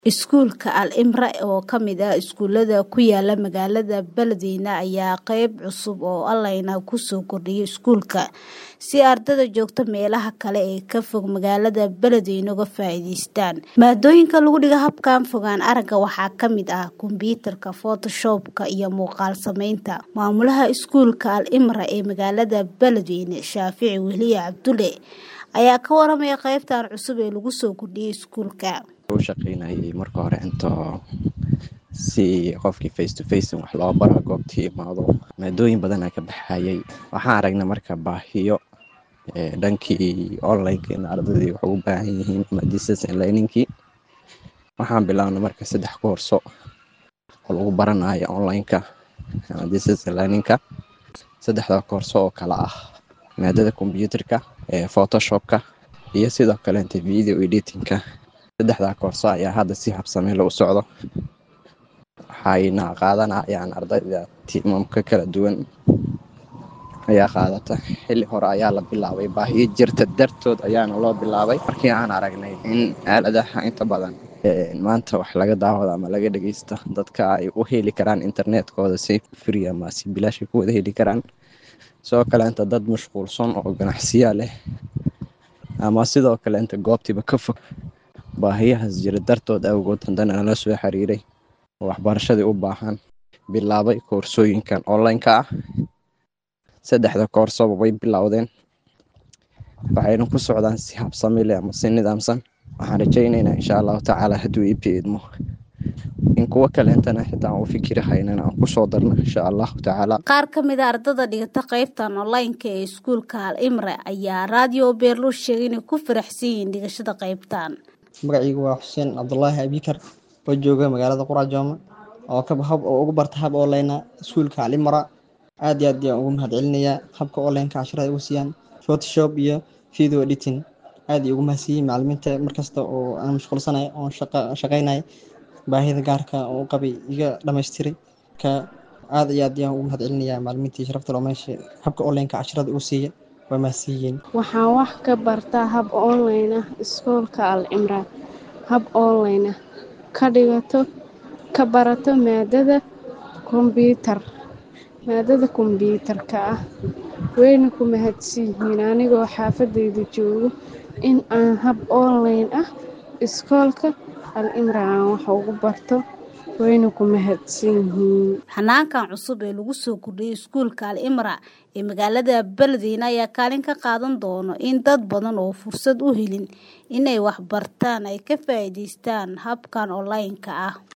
Iskuulka Al Imra oo ka mid ah iskuulada ku yaala magaalada Banana ayaa qayb cusub oo online ah ku soo kordhiyay iskuulka si ardayda joogta meelaha kale ee ka fog magaalada Banana uga faa'iidaystaan. Maadooyinka lagu dhigo habkan fogaan aragga waxaa ka mid ah kombiyuutarka, Photoshop-ka iyo muuqaal samaynta. Maamulaha iskuulka Al Imra ee magaalada Banana, Shaafici Weliye Cabdulle ayaa ka waramaya qaybtan cusub ee lagu soo kordhiyay iskuulka. u shaqeynayay marka hore intoo si qofkii face to face wax loo baro goobtii imaado maadooyin badan aa ka baxayay waxaan aragnay marka baahiyo ee dhankii online-ka in ardaydii wax ugu baahan yihiin ama distance learning-kii waxaan bilaabnay marka saddex koorso oo lagu baranayo online-ka ama distance learning-ka saddexda koorso oo kala ah maadada kombiyuutarka ee photoshop-ka iyo sidoo kaleeta video editing-ka saddexdaa koorso ayaa hadda si habsami leh u socdo waxayna qaadanayaan ardayda tiimamka kala duwan ayaa qaadata xilli hore ayaa la bilaabay baahiyo jirta dartood ayaana loo bilaabay markii aan aragnay in aaladaha inta badan maanta wax laga daawado ama laga dhageysta dadka ay u heli karaan internetkooda si free ama si bilaashay ku wada heli karaan sidoo kaleenta dad mashquulsan oo ganacsiya leh ama sidoo kaleenta goobtiiba ka fog baahiyahaas jira dartood awgood haddana nala soo xiriiray oo waxbarashadii u baahan bilaabay koorsooyinkan online-ka ah saddexda koorsoba way bilowdeen waxayna ku socdaan si habsami leh ama si nidaamsan waxaan rajaynaynaa insha allahu tacaala hadduu ii biidmo in kuwo kaleentana xitaa aan u fikiri haynana aan kusoo darno insha allahu tacaala qaar ka mid a ardada dhigata qaybtan online-ka ee iskuulka Al Imra ayaa radio Beerluus sheegay inay ku faraxsan yihiin dhigashada qaybtan magacaygu waa xuseen cabdulaahi abikar oo jooga magaalada qurajooma oo ka hab oo ugu barta hab online iskuulka Al Imra aad iyo aad ayaan ugu mahadcelinayaa habka online-ka casharada ugu siiyaan photoshop iyo video editing aad iyo ugu mahadsiiyey macallimiinta markasta oo aan mashquulsanahay oo shaqeynay baahida gaarka oo u qabay iga dhammaystiray ka aad iyo aad ayaan ugu mahadcelinayaa macallimiintii sharafta loo meesha habka online-ka casharada ugu siiya waa mahadsiiyeen waxaan wax ka bartaa hab online ah iskuulka Al Imra hab online ah ka dhigato ka barato maadada kombiyuutar maadada kombiyuutarka ah wayna ku mahadsan yihiin anigoo xaafadayda joogo in aan hab online ah iskoolka Al Imra aan wax ugu barto wayna ku mahadsan yihiin xanaankan cusub ee lagu soo kordhiyay iskuulka Al Imra ee magaalada Banana ayaa kaalin ka qaadan doona in dad badan oo fursad u helin inay wax bartaan ay ka faa'iidaystaan habkan online-ka ah